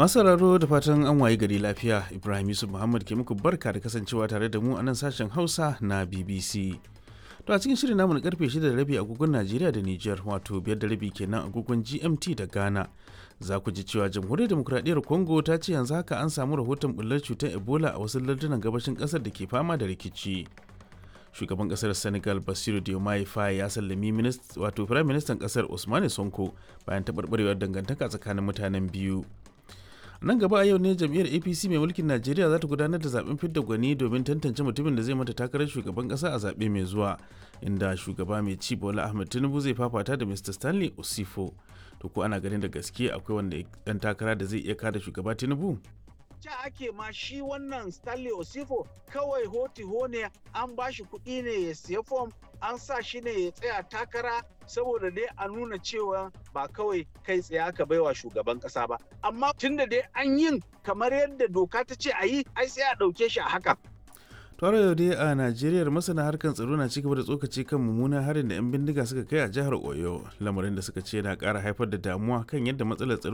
Masu sauraro da fatan an waye gari lafiya Ibrahim Yusuf Muhammad ke muku barka da kasancewa tare da mu a nan sashen Hausa na BBC. To a cikin shirin namu na karfe 6 da rabi agogon Najeriya da Nijar wato biyar da rabi kenan agogon GMT da Ghana. Za ku ji cewa Jamhuriyar Demokuraɗiyyar Congo ta ce yanzu haka an samu rahoton bullar cutar Ebola a wasu lardunan gabashin ƙasar da ke fama da rikici. Shugaban ƙasar Senegal Basiru Diomaye Faye ya sallami wato Firayim Ministan ƙasar Usmane Sonko bayan taɓarɓarewar dangantaka tsakanin mutanen biyu. nan gaba a yau ne jam'iyyar apc mai mulkin najeriya za ta gudanar da zaben fidda gwani domin tantance mutumin da zai mata takarar shugaban kasa a zaɓe mai zuwa inda shugaba mai ci bola ahmed tinubu zai fafata da mr stanley osifo to ko ana ganin da gaske akwai wanda dan takara da zai iya kada shugaba tinubu ja ake ma shi wannan stanley osifo kawai hoti ne an ba shi kuɗi ne ya siya fom an sa shi ne ya tsaya takara saboda dai a nuna cewa ba kawai kai tsaye aka baiwa shugaban kasa ba amma tunda dai an yin kamar yadda doka ta ce a yi ai sai a ɗauke shi a haka tare yau dai a najeriya masana harkar tsaro na cigaba da tsokaci kan mummunan harin da 'yan bindiga suka kai a jihar oyo lamarin da suka ce na ƙara haifar da damuwa kan yadda matsalar tsaro